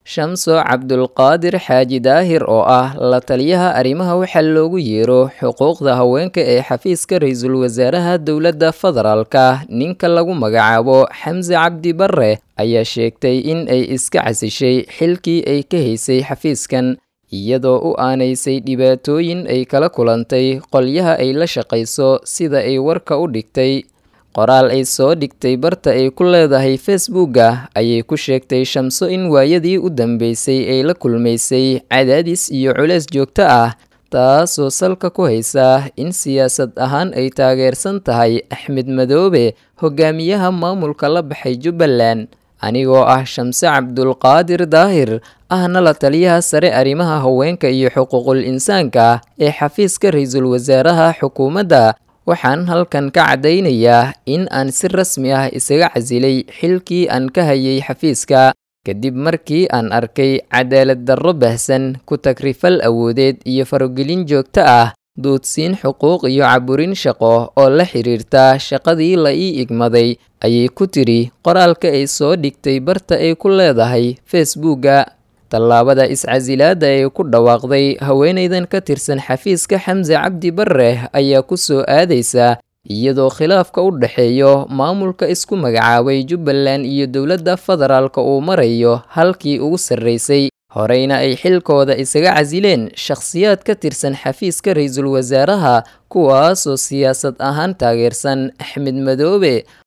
shamso cabdulqaadir xaaji daahir oo ah la taliyaha arrimaha waxaa loogu yeero xuquuqda haweenka ee xafiiska ra-iisul wasaaraha dowladda federaalka ninka lagu magacaabo xamse cabdi barre ayaa sheegtay in ay iska casishay xilkii ay ka haysay xafiiskan iyadoo u aanaysay dhibaatooyin ay kala kulantay qolyaha ay la shaqayso sida ay warka u dhigtay qoraal ay soo dhigtay barta ay ku leedahay facebooka ayay ku sheegtay shamso in waayadii u dambeysay ay la kulmaysay cadaadis iyo culeys joogto ah taasoo salka ku haysa in siyaasad ahaan ay taageersan tahay axmed madoobe hogaamiyaha maamulka la baxay jubbaland anigoo ah shamse cabdulqaadir daahir ahna la taliyaha sare arrimaha haweenka iyo xuquuqul insaanka ee xafiiska ra-iisul wasaaraha xukuumadda waxaan halkan ka caddaynayaa in aan si rasmi ah isaga casilay xilkii aan ka hayay xafiiska kadib markii aan arkay cadaalad darro bahsan ku tagrifal awoodeed iyo farogelin joogto ah duudsiin xuquuq iyo caburin shaqo oo la xiriirta shaqadii la ii igmaday ayay ku tidhi qoraalka ay soo dhigtay barta ay ku leedahay facebooka tallaabada iscasilaadda ee ku dhawaaqday haweenaydan ka tirsan xafiiska xamse cabdi barre ayaa ku soo aadaysa iyadoo khilaafka u dhexeeyo maamulka isku magacaabay jubbaland iyo dowladda federaalka uu marayo halkii ugu sarraysay horeyna ay xilkooda isaga casileen shakhsiyaad ka tirsan xafiiska ra-iisul wasaaraha kuwaasoo siyaasad ahaan taageersan axmed madoobe